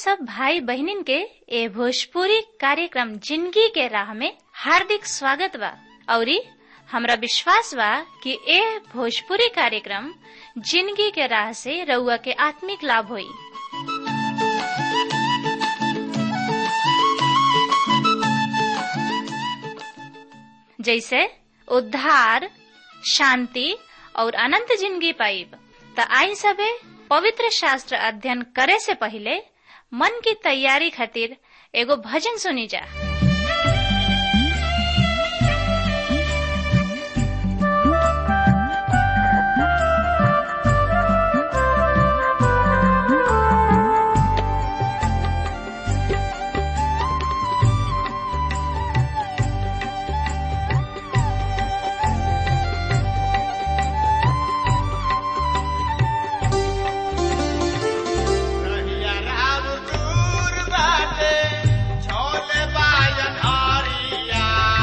सब भाई बहनिन के ए भोजपुरी कार्यक्रम जिंदगी के राह में हार्दिक स्वागत बा औरी हमरा विश्वास बा कि ए भोजपुरी कार्यक्रम जिंदगी के राह से रउआ के आत्मिक लाभ होई जैसे उद्धार शांति और अनंत जिंदगी पाइब त आई सबे पवित्र शास्त्र अध्ययन करे से पहले मन की तैयारी खातिर एगो भजन सुनी जा रहिया राम दूर बाटे, झोले बाजन हरिया।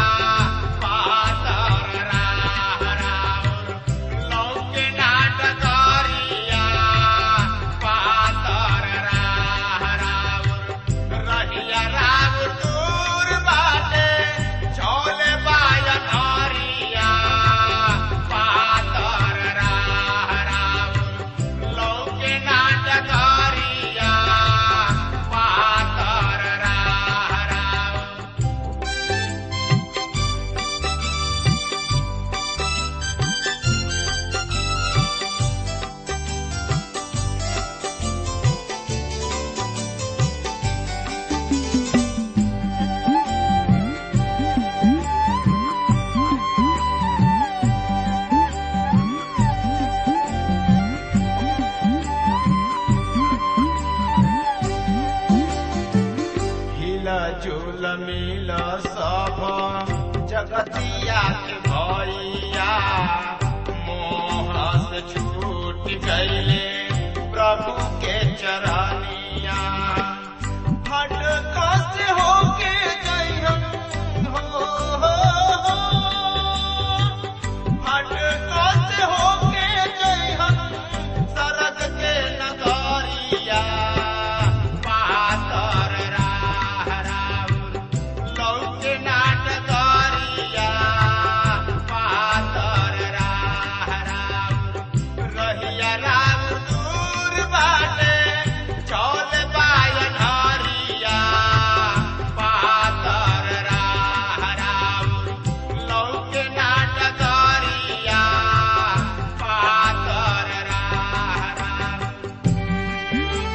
पातर राह राउर, लौके नाटकरिया। पातर राह राउर, रहिया राम दूर बाटे, झोले बाजन हरिया। पातर राह राउर, लौके नाटकरिया पातर राह राउर हिला झूल मिल सब जगतिया के भैया मोह से छूट गईले प्रभु के चरनिया भटका से होके जइहन हो, हो, हो। भटका से होके जइहन सरग के नगरिया पातर राह राउर लौके नाटकरिया पातर राह राउर रहिया राम दूर बाटे चौल बायन हरिया पातर राह राउर लौके नाटकरिया पातर राह राउर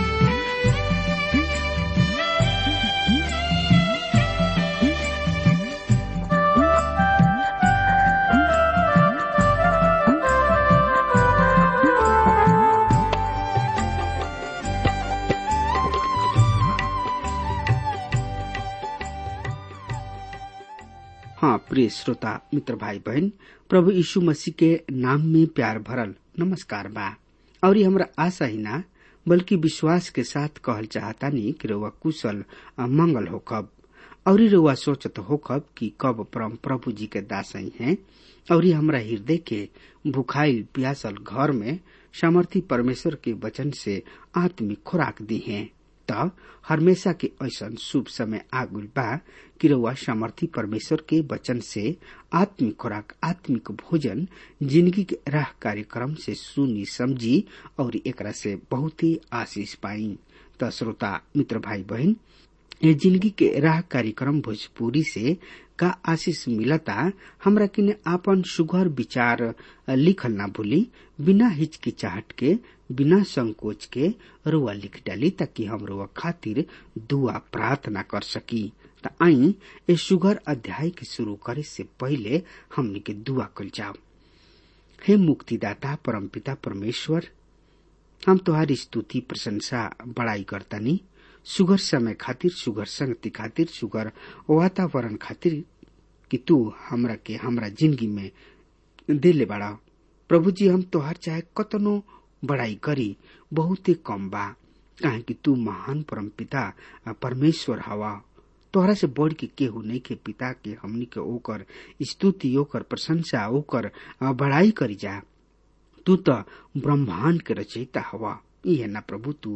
हाँ प्रिय श्रोता मित्र भाई बहन प्रभु यीशु मसीह के नाम में प्यार भरल नमस्कार बा और ये हमरा आशा ही ना बल्कि विश्वास के साथ कहल चाहता नहीं कि रउआ कुशल आ मंगल होखब और रउआ सोचत होखब कि कब परम प्रभु जी के दासई हैं और ये हमरा हृदय के भुखाइल प्यासल घर में सामर्थी परमेश्वर के वचन से आत्मिक खुराक दी हैं त हमेशा के ऐसन शुभ समय आगुल बा कि रउआ सामर्थी परमेश्वर के वचन से आत्मिक खुराक आत्मिक भोजन जिंदगी के राह कार्यक्रम से सुनी समझी और एकरा से बहुत ही आशीष पाई त श्रोता मित्र भाई बहन ये जिंदगी के राह कार्यक्रम भोजपुरी से का आशीष मिलता हमरा किने आपन सुघर विचार लिखल ना भूली बिना हिचकिचाहट के बिना संकोच के रुआ लिख डाली ताकि हम रुआ खातिर दुआ प्रार्थना कर सकी त आई ए सुघर अध्याय के शुरू करे से पहले हमनी के दुआ कल जाओ हे मुक्तिदाता परमपिता परमेश्वर हम तुम्हारी स्तुति प्रशंसा बड़ाई करतानी सुगर समय खातिर सुगर संगति खातिर सुगर वातावरण खातिर कि तू हमरा के हमरा जिंदगी में दिले बड़ा प्रभु जी हम तोहार चाहे कतनो बड़ाई करी बहुत ही कम बा काहे कि तू महान परम पिता परमेश्वर हवा तोहरा से बढ़ के केहू नहीं के पिता के हमनी के ओकर स्तुति ओकर प्रशंसा ओकर बड़ाई करी जा तू तो ब्रह्मांड के रचयिता हवा इहे ना प्रभु तू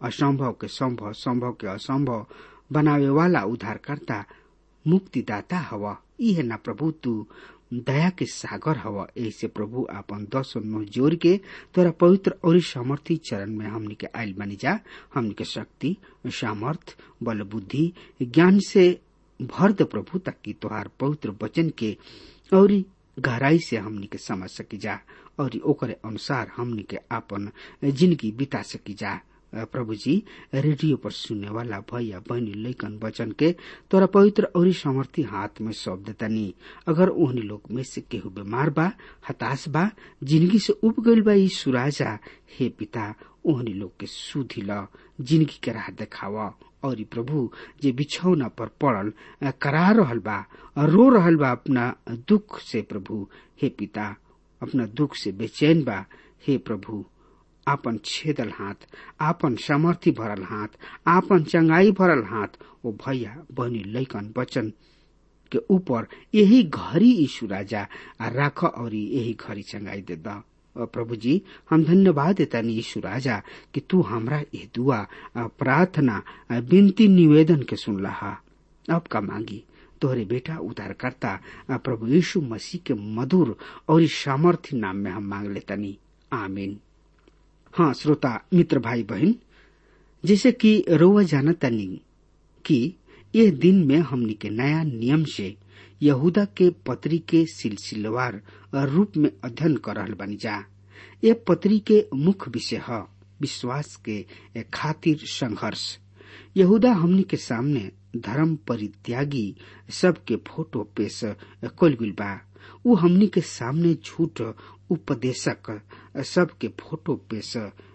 असंभव के संभव संभव के असंभव बनावे वाला उद्धारकर्ता मुक्तिदाता हव इहे ना प्रभु तू दया के सागर हव ऐसे प्रभु आपन दस नो जोर के तोरा पवित्र और सामर्थी चरण में हमनी के आयल बनी जा हमनी के शक्ति सामर्थ बल बुद्धि ज्ञान से भर दे प्रभु ताकि तोहार पवित्र वचन के और गहराई से हमनी के समझ सकी जा और ओकरे अनुसार हमनी के आपन जिंदगी बिता सकी जा प्रभु जी रेडियो पर सुनने वाला भैया बहनी लैकन वचन के तोरा पवित्र और सामर्थी हाथ में सौंप देतानी अगर ओहनी लोग में से केहू बीमार बा हताश बा जिंदगी से उब गईल बा यीशु राजा हे पिता ओहनी लोग के सुधी ल जिंदगी के राह देखावा और प्रभु जे बिछौना पर पड़ल करा रहल बा रो रहल बा अपना दुख से प्रभु हे पिता अपना दुख से बेचैन बा हे प्रभु आपन छेदल हाथ आपन सामर्थ्य भरल हाथ आपन चंगाई भरल हाथ ओ भैया बहनी लैकन बचन के ऊपर यही घड़ी यीशु राजा राख और यही घड़ी चंगाई दे दा प्रभु जी हम धन्यवाद देता यीशु राजा कि तू हमरा ये दुआ प्रार्थना विनती निवेदन के सुन लहा अब का मांगी तोहरे बेटा उद्धार करता प्रभु यीशु मसीह के मधुर और सामर्थ्य नाम में हम मांग लेतनी आमीन हाँ श्रोता मित्र भाई बहन जैसे कि रोवा जानतनी कि यह दिन में हमनी के नया नियम से यहूदा के पत्री के सिलसिलेवार रूप में अध्ययन कर रहल बनी जा ये पत्री के मुख्य विषय है विश्वास के खातिर संघर्ष यहूदा हमनी के सामने धर्म परित्यागी सबके फोटो पेश कल गुल बा उ हमनी के सामने झूठ उपदेशक सबके फोटो पेश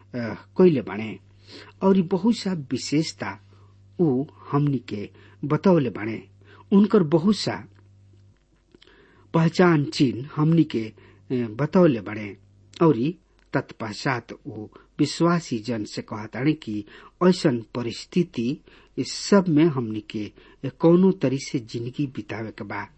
कैले बाणे और बहुत सा विशेषता उ हमनी के बतौले बाणे उनकर बहुत सा पहचान चिन्ह हमनी के बतौले बाणे और तत्पश्चात वो विश्वासी जन से कहताड़े कि ऐसन परिस्थिति इस सब में हमनी के कौनो तरी से जिंदगी बितावे के बा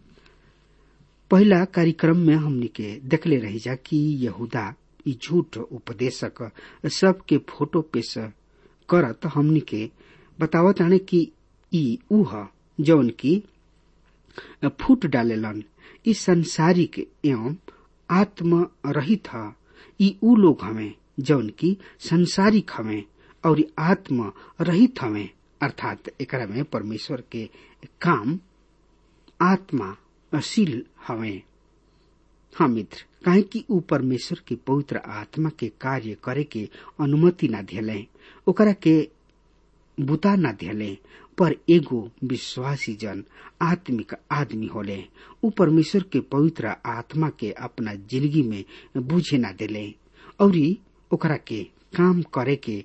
पहला कार्यक्रम में हमनी के देखले रही जा कि यहूदा ई झूठ उपदेशक सबके फोटो पेश करत हमनी के बतावत आने कि ई उह जौन की फूट डालेलन ई संसारिक एवं आत्म रहित ह ई उ लोग हमें जौन की संसारिक हमें और आत्म रहित हमें अर्थात एकरा में परमेश्वर के काम आत्मा अशील हमें हाँ मित्र काहे कि ऊ परमेश्वर के पवित्र आत्मा के कार्य करे के अनुमति न दिले ओकरा के बुता न दिले पर एगो विश्वासी जन आत्मिक आदमी होले ऊ परमेश्वर के पवित्र आत्मा के अपना जिंदगी में बुझे न दिले और ओकरा के काम करे के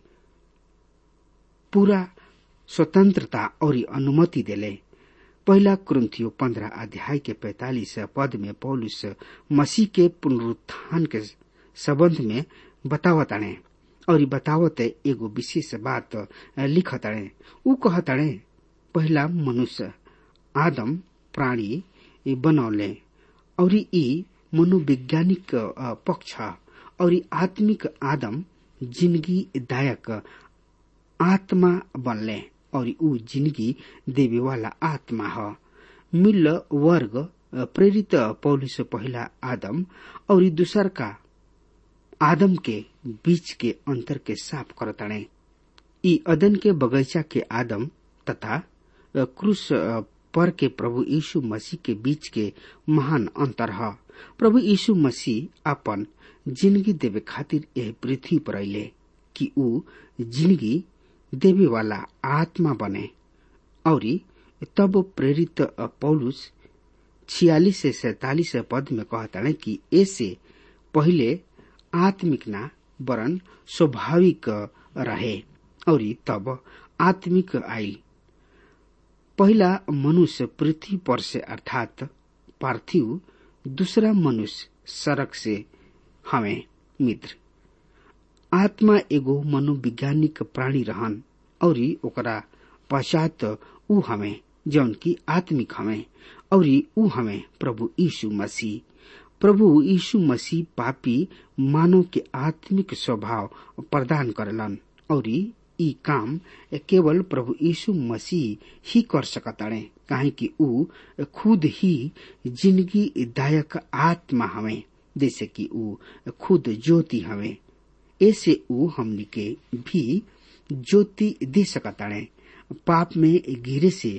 पूरा स्वतंत्रता और अनुमति दिले पहला क्रंथियो पंद्रह अध्याय के पैतालीस पद में पौलुस मसीह के पुनरुत्थान के संबंध में बतावताणे और बतावत एगो विशेष बात लिखताणे ऊ कहताणे पहला मनुष्य आदम प्राणी बनौले और ई मनोवैज्ञानिक पक्ष और आत्मिक आदम जिंदगी दायक आत्मा बनले और ऊ जिंदगी देवे वाला आत्मा ह मिल वर्ग प्रेरित पौलुस पहला आदम और दूसर का आदम के बीच के अंतर के साफ करताणे ई अदन के बगीचा के आदम तथा क्रूस पर के प्रभु यीशु मसीह के बीच के महान अंतर है प्रभु यीशु मसीह अपन जिंदगी देवे खातिर यह पृथ्वी पर अले कि ऊ जिंदगी देवे वाला आत्मा बने और तब प्रेरित पौलुस छियालीस से सैतालीस पद में कहता कि ऐसे पहले आत्मिक ना वरन स्वाभाविक रहे और तब आत्मिक आई पहला मनुष्य पृथ्वी पर से अर्थात पार्थिव दूसरा मनुष्य सड़क से हमें मित्र आत्मा एगो मनोवैज्ञानिक प्राणी रहन और ओकरा पश्चात ऊ हमें जौन की आत्मिक हमें और ऊ हमें प्रभु यीशु मसीह प्रभु यीशु मसीह पापी मानव के आत्मिक स्वभाव प्रदान करलन और ई काम केवल प्रभु यीशु मसीह ही कर सकताड़े काहे कि ऊ खुद ही जिंदगी दायक आत्मा हवे जैसे कि ऊ खुद ज्योति हवे ऐसे ऊ हमनी के भी ज्योति दे सकताड़े पाप में गिरे से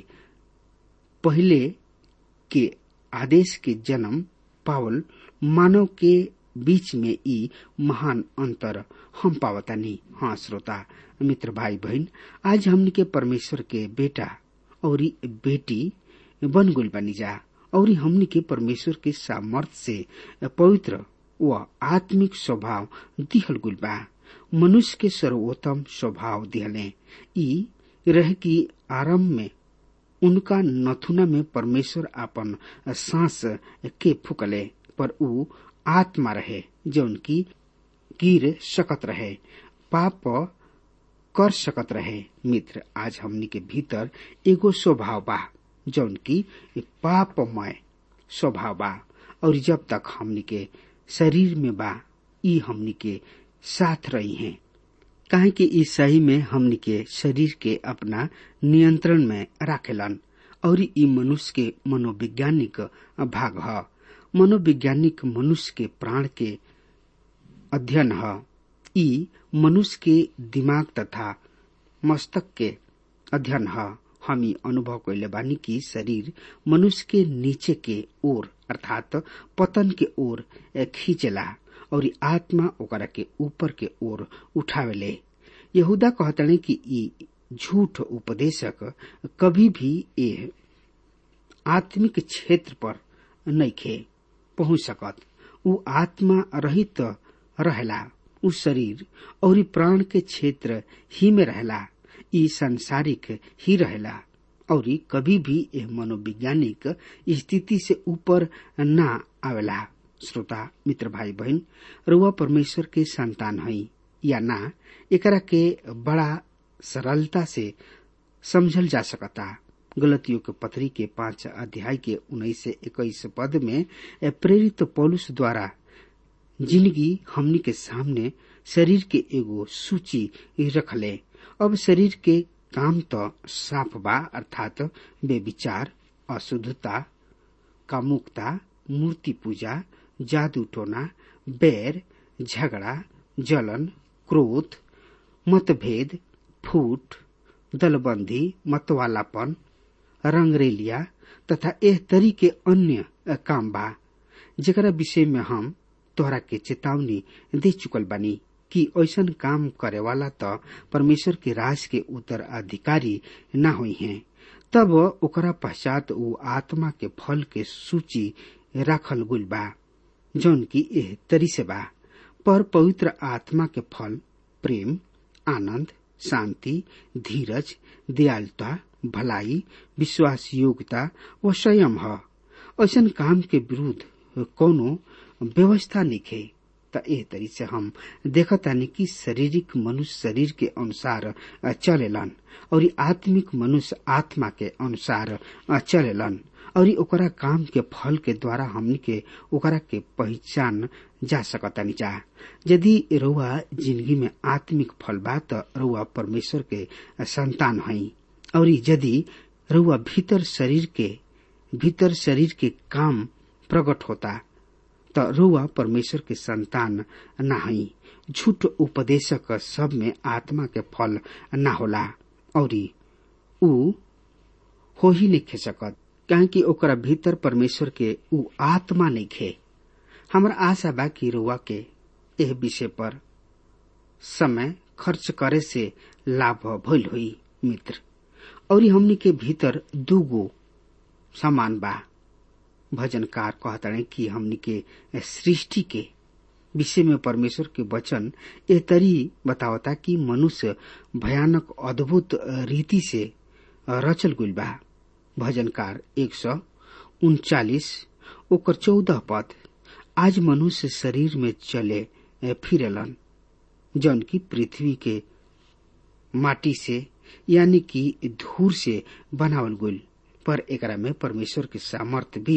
पहले के आदेश के जन्म पावल मानव के बीच में ई महान अंतर हम पावतानी हाँ श्रोता मित्र भाई बहन आज हमनी के परमेश्वर के बेटा और बेटी बन गुल बनी जा और हमनी के परमेश्वर के सामर्थ्य से पवित्र व आत्मिक स्वभाव दिहल गुल बा मनुष्य के सर्वोत्तम स्वभाव दिहले ई रह की आरंभ में उनका नथुना में परमेश्वर अपन सांस के फुकले पर ऊ आत्मा रहे जो उनकी गिर सकत रहे पाप कर सकत रहे मित्र आज हमनी के भीतर एगो स्वभाव बा जौन की पापमय स्वभाव बा और जब तक हमनी के शरीर में बा ई हमनी के साथ रही हैं काहे कि ई सही में हमनी के शरीर के अपना नियंत्रण में राखेलन और ई मनुष्य के मनोवैज्ञानिक भाग ह मनोवैज्ञानिक मनुष्य के प्राण के अध्ययन ह ई मनुष्य के दिमाग तथा मस्तक के अध्ययन ह हम ई अनुभव कैले बानी कि शरीर मनुष्य के नीचे के ओर अर्थात पतन के ओर खींचला और आत्मा ओकरा के ऊपर के ओर उठावेले यहूदा कहतने कि ई झूठ उपदेशक कभी भी ए आत्मिक क्षेत्र पर नइखे पहुंच सकत उ आत्मा रहित रहेला उ शरीर और प्राण के क्षेत्र ही में रहेला ई सांसारिक ही रहेला और कभी भी यह मनोवैज्ञानिक स्थिति से ऊपर ना आवेला श्रोता मित्र भाई बहन रुआ परमेश्वर के संतान हई या ना एकरा के बड़ा सरलता से समझल जा सकता गलतियों के पत्री के पांच अध्याय के उन्नीस से इक्कीस पद में प्रेरित पौलुस द्वारा जिंदगी हमनी के सामने शरीर के एगो सूची रखले अब शरीर के काम तो साफ बा अर्थात बेविचार अशुद्धता कामुकता मूर्ति पूजा जादू टोना बैर झगड़ा जलन क्रोध मतभेद फूट दलबंदी मतवालापन रंगरेलिया तथा एह तरी के अन्य काम बा जेकरा विषय में हम तोहरा के चेतावनी दे चुकल बानी कि ऐसन काम करे वाला तो परमेश्वर के राज के उत्तराधिकारी न हुई हैं तब ओकरा पश्चात वो आत्मा के फल के सूची राखल गुल बा जौन की एह तरी से बा पर पवित्र आत्मा के फल प्रेम आनंद शांति धीरज दयालुता भलाई विश्वास योग्यता व संयम है ऐसन काम के विरुद्ध कोनो व्यवस्था निखे त एह तरी से हम देखतानी कि शारीरिक मनुष्य शरीर के अनुसार चलेलन और आत्मिक मनुष्य आत्मा के अनुसार चलेलन और ओकरा काम के फल के द्वारा हमनी के ओकरा के पहचान जा सकतानी जा यदि रउआ जिंदगी में आत्मिक फल बा त रउआ परमेश्वर के संतान हई और यदि रउआ भीतर शरीर के भीतर शरीर के काम प्रकट होता त रुआ परमेश्वर के संतान न हई झूठ उपदेशक सब में आत्मा के फल न होला और ऊ हो ही नहीं सकत काहे कि ओकरा भीतर परमेश्वर के ऊ आत्मा नहीं खे हमरा आशा बा कि रुआ के एह विषय पर समय खर्च करे से लाभ भइल हुई मित्र और हमनी के भीतर दूगो समान बा भजनकार कहताड़े कि हमनी के सृष्टि के विषय में परमेश्वर के वचन ए तरी बतावता कि मनुष्य भयानक अद्भुत रीति से रचल गुल बा भजनकार एक सौ उनचालीस ओकर चौदह पद आज मनुष्य शरीर में चले फिरलन जौन की पृथ्वी के माटी से यानी कि धूर से बनावल गुल पर एकरा में परमेश्वर के सामर्थ भी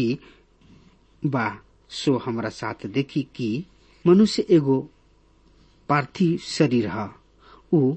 बा सो हमरा साथ देखी कि मनुष्य एगो पार्थिव शरीर ह ऊ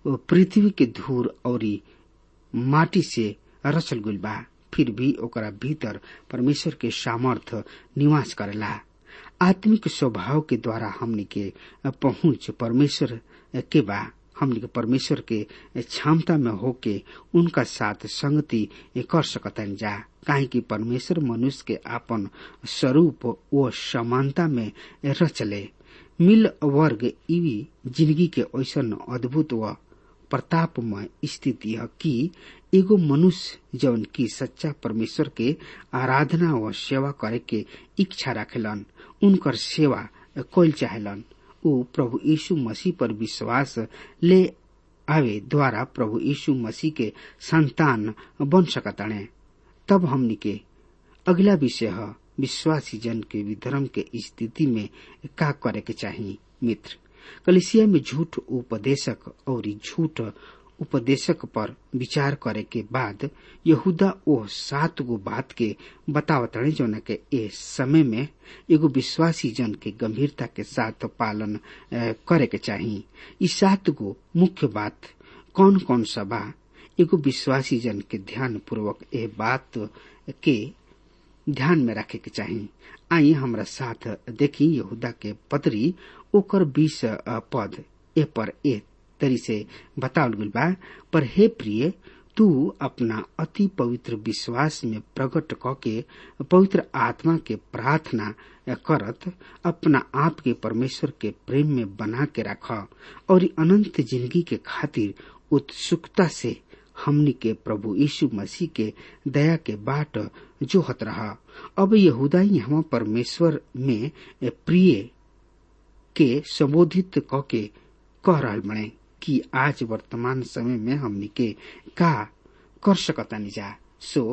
पृथ्वी के धूर और माटी से रचल गुल बा फिर भी ओकरा भीतर परमेश्वर के सामर्थ निवास करेला आत्मिक स्वभाव के द्वारा हमनी के पहुंच परमेश्वर के बा हमनी के परमेश्वर के क्षमता में होके उनका साथ संगति कर सकतन जा काहे कि परमेश्वर मनुष्य के आपन स्वरूप व समानता में रचले मिल वर्ग इवी जिंदगी के ऐसन अद्भुत व प्रतापमय स्थिति है कि एगो मनुष्य जौन की सच्चा परमेश्वर के आराधना व सेवा करे के इच्छा रखेलन उनकर सेवा कोल चाहेलन ऊ प्रभु यीशु मसीह पर विश्वास ले आवे द्वारा प्रभु यीशु मसीह के संतान बन सकताणे तब हमनी के अगला विषय है विश्वासी जन के विधर्म के स्थिति में का करे के चाहिए मित्र कलिसिया में झूठ उपदेशक और झूठ उपदेशक पर विचार करे के बाद यहूदा ओ सात गो बात के बतावतणे जौन के ए समय में एगो विश्वासी जन के गंभीरता के साथ पालन करे के चाहिए ई सात गो मुख्य बात कौन कौन सा बा एगो विश्वासी जन के ध्यान पूर्वक ए बात के ध्यान में रखे के चाहिए आई हमरा साथ देखी यहूदा के पत्री ओकर बीस पद ए पर ए तरी से बतावल गल बा पर हे प्रिय तू अपना अति पवित्र विश्वास में प्रकट क के पवित्र आत्मा के प्रार्थना करत अपना आप के परमेश्वर के प्रेम में बना के रख और अनंत जिंदगी के खातिर उत्सुकता से हमनी के प्रभु यीशु मसीह के दया के बाट जोहत रहा अब यहूदा यहाँ परमेश्वर में प्रिय के संबोधित क के कह रहा बने कि आज वर्तमान समय में हमनी के का कर सकतानी जा सो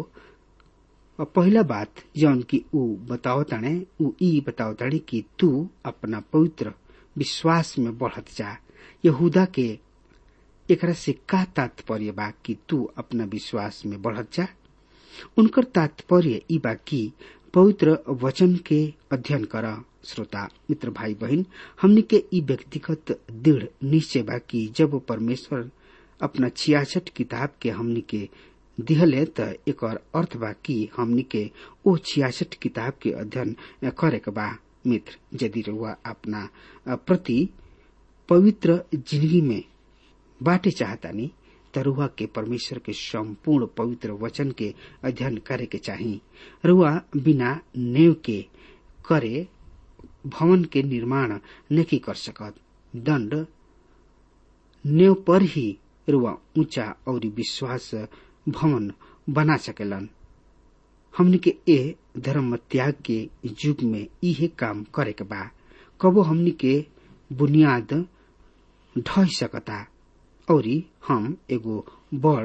पहला बात जौन की ऊ बताओ ताणे ऊ ई बताओ ताणे कि तू अपना पवित्र विश्वास में बढ़त जा यहूदा के एकरा से का तात्पर्य बा कि तू अपना विश्वास में बढ़त जा उनकर तात्पर्य ई बा कि पवित्र वचन के अध्ययन कर श्रोता मित्र भाई बहन हमने के ई व्यक्तिगत दृढ़ निश्चय बा कि जब परमेश्वर अपना छियासठ किताब के हमनी के दिहले त एक अर्थ बा कि हमनी के ओ छियासठ किताब के अध्ययन करे के बा मित्र यदि रुआ अपना प्रति पवित्र जिंदगी में बाटे चाहतानी तरुआ के परमेश्वर के संपूर्ण पवित्र वचन के अध्ययन करे के चाही रुआ बिना नेव के करे भवन के निर्माण नहीं कर सकत दंड नेव पर ही रुआ ऊंचा और विश्वास भवन बना सकेलन हमने के ए धर्म त्याग के युग में इहे काम करे के बा कबो हमनी के बुनियाद ढह सकता और हम एगो बड़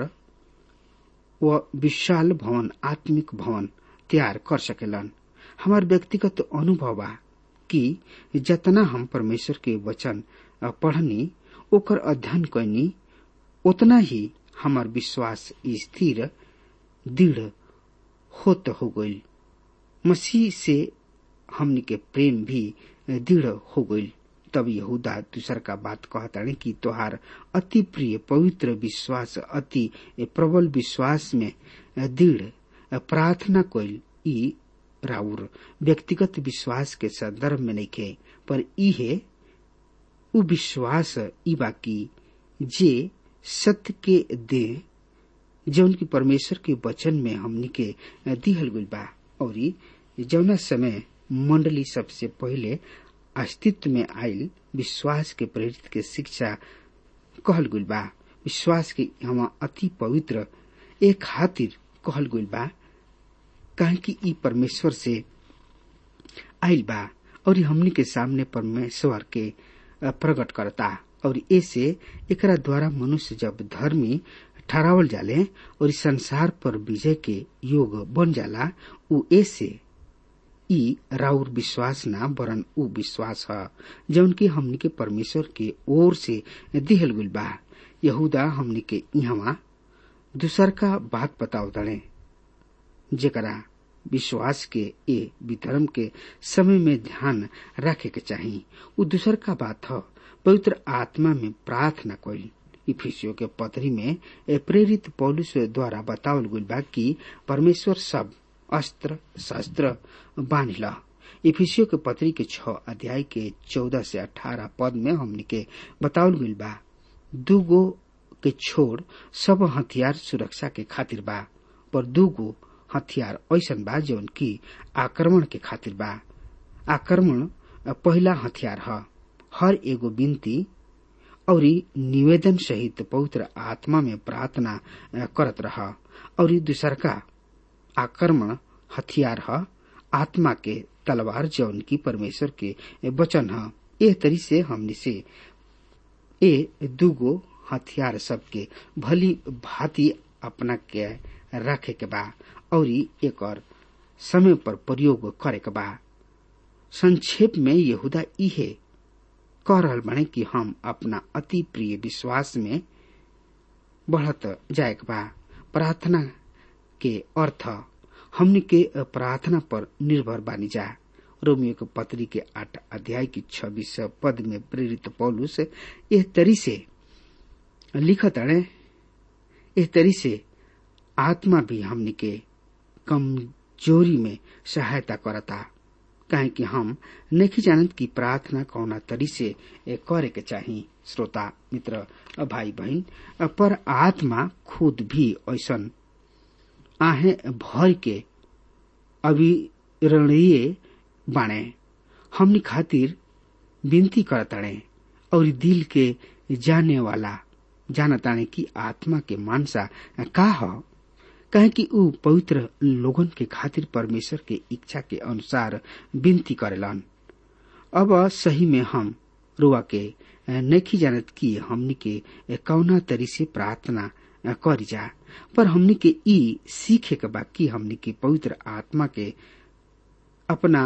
व विशाल भवन आत्मिक भवन तैयार कर सकेलन हमार व्यक्तिगत अनुभव बा कि जतना हम परमेश्वर के वचन पढ़नी ओकर अध्ययन कैनी उतना ही हमार विश्वास स्थिर दृढ़ होत हो गईल मसीह से हमनी के प्रेम भी दृढ़ हो गईल तब यहूदा दूसर का बात कहताड़े कि तोहार अति प्रिय पवित्र विश्वास अति प्रबल विश्वास में दृढ़ प्रार्थना कोइल ई राउर व्यक्तिगत विश्वास के संदर्भ में नहीं खे पर इहे उ विश्वास ई बाकी जे सत्य के दे जौन की परमेश्वर के वचन में हमनी के दिहल गइल बा और जौना समय मंडली सबसे पहले अस्तित्व में आयल विश्वास के प्रेरित के शिक्षा कहल गइल बा विश्वास के हम अति पवित्र एक खातिर कहल गइल बा काहे कि ई परमेश्वर से आयल बा और हमनी के सामने परमेश्वर के प्रकट करता और ऐसे एकरा द्वारा मनुष्य जब धर्मी ठहरावल जाले और इस संसार पर विजय के योग बन जाला उ ऐसे ई राउर विश्वास ना वरन उ विश्वास ह जौन की हमनी के परमेश्वर के ओर से दिहल गुल बा यहूदा हमनी के इहवा दूसर का बात बताओ दड़े जेकरा विश्वास के ए विधर्म के समय में ध्यान रखे के चाहिए उ दूसर का बात ह पवित्र आत्मा में प्रार्थना कोई इफिसियो के पत्री में ए प्रेरित पौलुस द्वारा बतावल गइल बा कि परमेश्वर सब अस्त्र शस्त्र बांधिल इफिसियो के पत्री के छ अध्याय के चौदह से अठारह पद में हमने के बतावल गइल बा दूगो के छोड़ सब हथियार सुरक्षा के खातिर बा पर दूगो हथियार ऐसन बा जौन की आक्रमण के खातिर बा आक्रमण पहला हथियार ह हर एगो विनती और निवेदन सहित पवित्र आत्मा में प्रार्थना करत रह और दूसरका आक्रमण हथियार ह आत्मा के तलवार जौन की परमेश्वर के वचन ह एह तरी से हमने से ए दूगो हथियार सबके भली भांति अपना के रखे के बा और एक समय पर प्रयोग करे के बा संक्षेप में यहूदा इहे कह रहल बने कि हम अपना अति प्रिय विश्वास में बढ़त जाए के बा प्रार्थना के अर्थ हमने के प्रार्थना पर निर्भर बानी जा रोमियो के पत्री के आठ अध्याय की छब्बीस पद में प्रेरित पौलुस एह तरी से लिखत अड़े एह तरी से आत्मा भी हमने के कमजोरी में सहायता करता काहे कि हम नहीं जानत की प्रार्थना कौना तरी से करे के चाही श्रोता मित्र भाई बहन पर आत्मा खुद भी ऐसन आहे भर के अविरणीय बाणे हमनी खातिर विनती करताड़े और दिल के जाने वाला जानताने की आत्मा के मानसा का ह कहे कि ऊ पवित्र लोगन के खातिर परमेश्वर के इच्छा के अनुसार विनती करेलन अब सही में हम रुआ के नहीं जानत कि हमनी के कौना तरी से प्रार्थना करी जा पर हमनी के ई सीखे के बा कि हमनी के पवित्र आत्मा के अपना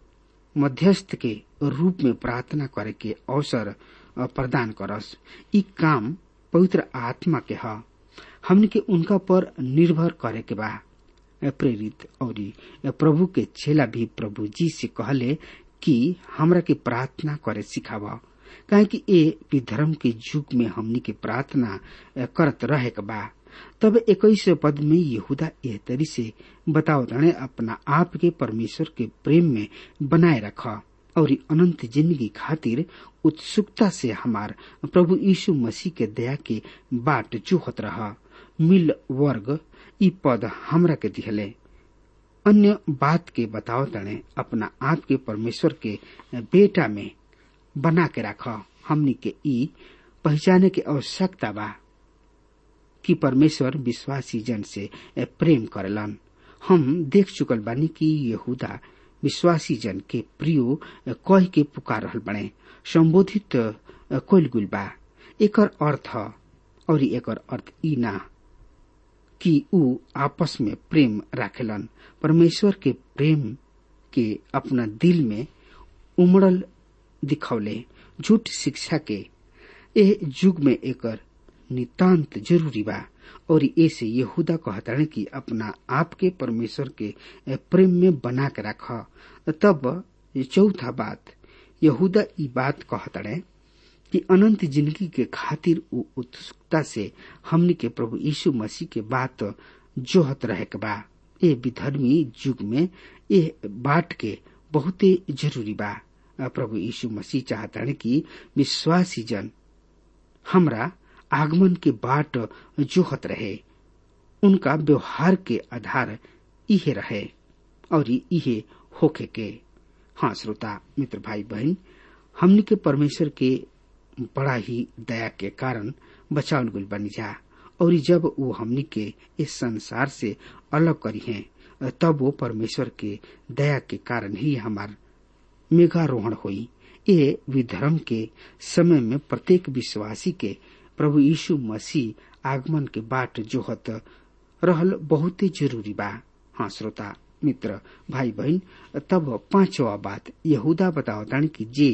मध्यस्थ के रूप में प्रार्थना करे के अवसर प्रदान करस ई काम पवित्र आत्मा के ह हमने के उनका पर निर्भर करे के बा प्रेरित और प्रभु के चेला भी प्रभु जी से कहले कि हमरा के प्रार्थना करे सिखावा काहे कि ए विधर्म के युग में हमनी के प्रार्थना करत रहे के बा तब इक्कीस पद में यहूदा एह तरी से बताओ तने अपना आप के परमेश्वर के प्रेम में बनाए रखा और अनंत जिंदगी खातिर उत्सुकता से हमार प्रभु यीशु मसीह के दया के बाट चूहत रहा मिल वर्ग ई पद हमरा के दिहले अन्य बात के बताओ तने अपना आप के परमेश्वर के बेटा में बना के रखा हमनी के ई पहचाने के आवश्यकता बा कि परमेश्वर विश्वासी जन से प्रेम करलन हम देख चुकल बानी कि यहूदा विश्वासी जन के प्रियो कह के पुकार रहल बने संबोधित कोल गुल बा एकर अर्थ और एकर अर्थ ई ना कि ऊ आपस में प्रेम राखेलन परमेश्वर के प्रेम के अपना दिल में उमड़ल दिखौले झूठ शिक्षा के ए युग में एकर नितांत जरूरी बा और ऐसे यहूदा कहताड़े कि अपना आप के परमेश्वर के प्रेम में बना के रख तब चौथा बात यहूदा ई बात कहताड़े कि अनंत जिंदगी के खातिर उ उत्सुकता से हमनी के प्रभु यीशु मसीह के बात जोहत रहे के बा ए विधर्मी युग में ए बाट के बहुते जरूरी बा प्रभु यीशु मसीह चाहताड़े कि विश्वासी जन हमरा आगमन के बाट जोहत रहे उनका व्यवहार के आधार इहे रहे और इहे होके के हाँ श्रोता मित्र भाई बहन हमनी के परमेश्वर के बड़ा ही दया के कारण बचावल गुल बनी जा और जब वो हमनी के इस संसार से अलग करी हैं तब वो परमेश्वर के दया के कारण ही हमार मेघारोहण हुई ये विधर्म के समय में प्रत्येक विश्वासी के प्रभु यीशु मसीह आगमन के बाट जोहत रहल बहुत जरूरी बा हाँ श्रोता मित्र भाई बहन तब पांचवा बात यहूदा बतावतानी कि जे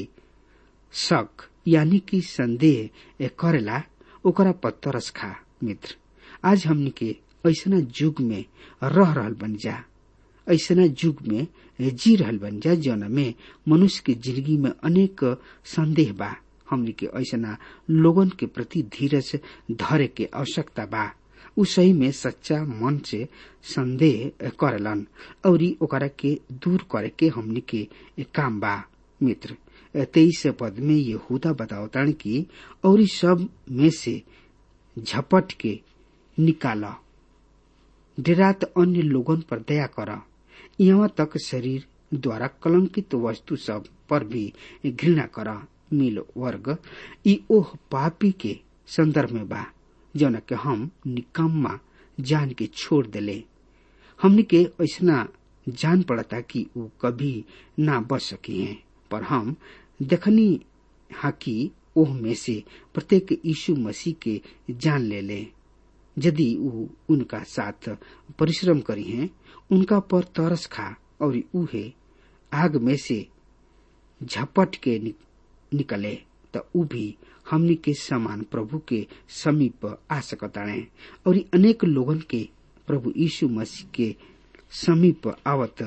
शक यानी कि संदेह करेला ओकरा पत्थरस खा मित्र आज हमनी के ऐसना युग में रह रहल बन जा ऐसना युग में जी रहल बन जा जौन में मनुष्य के जिंदगी में अनेक संदेह बा हमनी के ऐसा लोगन के प्रति धीरज धरे के आवश्यकता बा उ सही में सच्चा मन से संदेह करलन और ओकरा के दूर करे के हमनी के काम बा मित्र तेईस पद में यहूदा बतावतान की और सब में से झपट के निकाला डेरात अन्य लोगन पर दया कर यहाँ तक शरीर द्वारा कलंकित वस्तु सब पर भी घृणा कर मिल वर्ग ई ओह पापी के संदर्भ में बा जौन के हम निकम्मा जान के छोड़ देले हमने के ऐसा जान पड़ता कि वो कभी ना बच सकी हैं पर हम देखनी हा कि ओह में से प्रत्येक यीशु मसीह के जान ले ले यदि वो उनका साथ परिश्रम करी हैं उनका पर तरस खा और उहे आग में से झपट के नि, निकले त उ भी हमनी के समान प्रभु के समीप आ सकताणे और अनेक लोगन के प्रभु यीशु मसीह के समीप आवत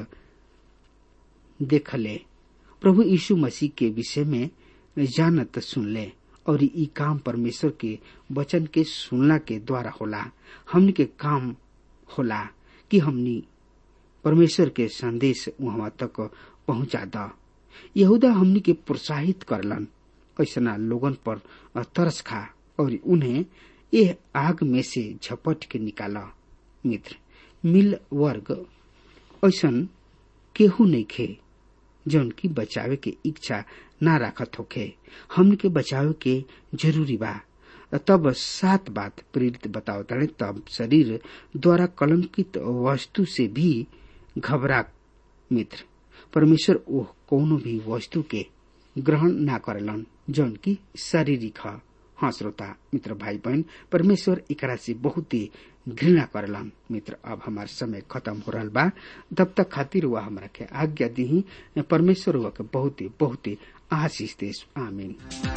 देखले प्रभु यीशु मसीह के विषय में जानत सुनले और ई काम परमेश्वर के वचन के सुनला के द्वारा होला हमनी के काम होला कि हमनी परमेश्वर के संदेश वहां तक पहुंचा द यहूदा हमनी के प्रोत्साहित करलन ऐसा लोगन पर तरस खा और उन्हें यह आग में से झपट के निकाला मित्र मिल वर्ग ऐसा केहू नहीं खे जौन की बचावे के इच्छा ना राखत होखे हमन के बचावे के जरूरी बा तब सात बात प्रेरित बताओ तड़े तब शरीर द्वारा कलंकित वस्तु से भी घबरा मित्र परमेश्वर ओह कोनो भी वस्तु के ग्रहण ना करेलन जौन की शारीरिक ह हाँ श्रोता मित्र भाई बहन परमेश्वर एकरा से बहुत ही घृणा करेलन मित्र अब हमार समय खत्म हो रहा बा तब तक खातिर हुआ हमरा के आज्ञा दी परमेश्वर हुआ के बहुत ही बहुत ही आशीष देश आमीन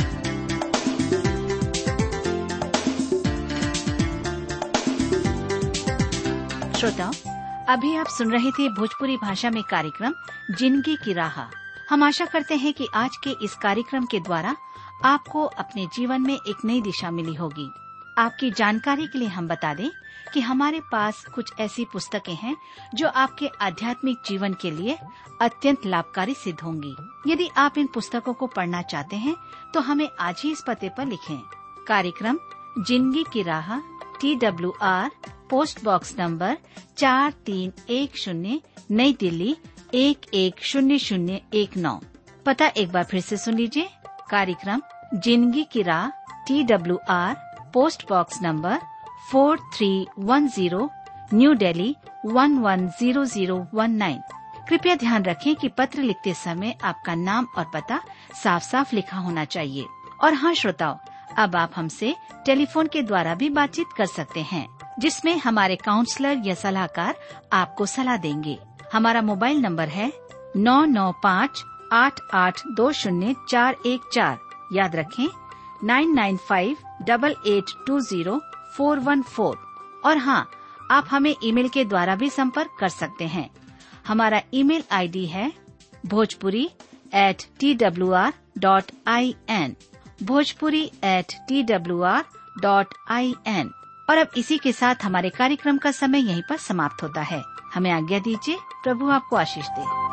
श्रोताओं अभी आप सुन रहे थे भोजपुरी भाषा में कार्यक्रम जिंदगी की राह हम आशा करते हैं कि आज के इस कार्यक्रम के द्वारा आपको अपने जीवन में एक नई दिशा मिली होगी आपकी जानकारी के लिए हम बता दें कि हमारे पास कुछ ऐसी पुस्तकें हैं जो आपके आध्यात्मिक जीवन के लिए अत्यंत लाभकारी सिद्ध होंगी यदि आप इन पुस्तकों को पढ़ना चाहते हैं तो हमें आज ही इस पते पर लिखें कार्यक्रम जिंदगी की राह T W R post box number चार तीन एक शून्य नई दिल्ली एक एक शून्य शून्य एक नौ पता एक बार फिर से सुन लीजिए कार्यक्रम जिंदगी की राह T W R post box number four three one zero new Delhi one one zero zero one nine कृपया ध्यान रखें कि पत्र लिखते समय आपका नाम और पता साफ साफ लिखा होना चाहिए और हाँ श्रोताओं अब आप हमसे टेलीफोन के द्वारा भी बातचीत कर सकते हैं जिसमें हमारे काउंसलर या सलाहकार आपको सलाह देंगे हमारा मोबाइल नंबर है नौ नौ पाँच आठ आठ दो शून्य चार एक चार याद रखें nine nine five double eight two zero four one four और हाँ आप हमें ईमेल के द्वारा भी संपर्क कर सकते हैं हमारा ईमेल आईडी है Bhojpuri at T W R dot I N Bhojpuri at T W R dot I N और अब इसी के साथ हमारे कार्यक्रम का समय यहीं पर समाप्त होता है हमें आज्ञा दीजिए प्रभु आपको आशीष दे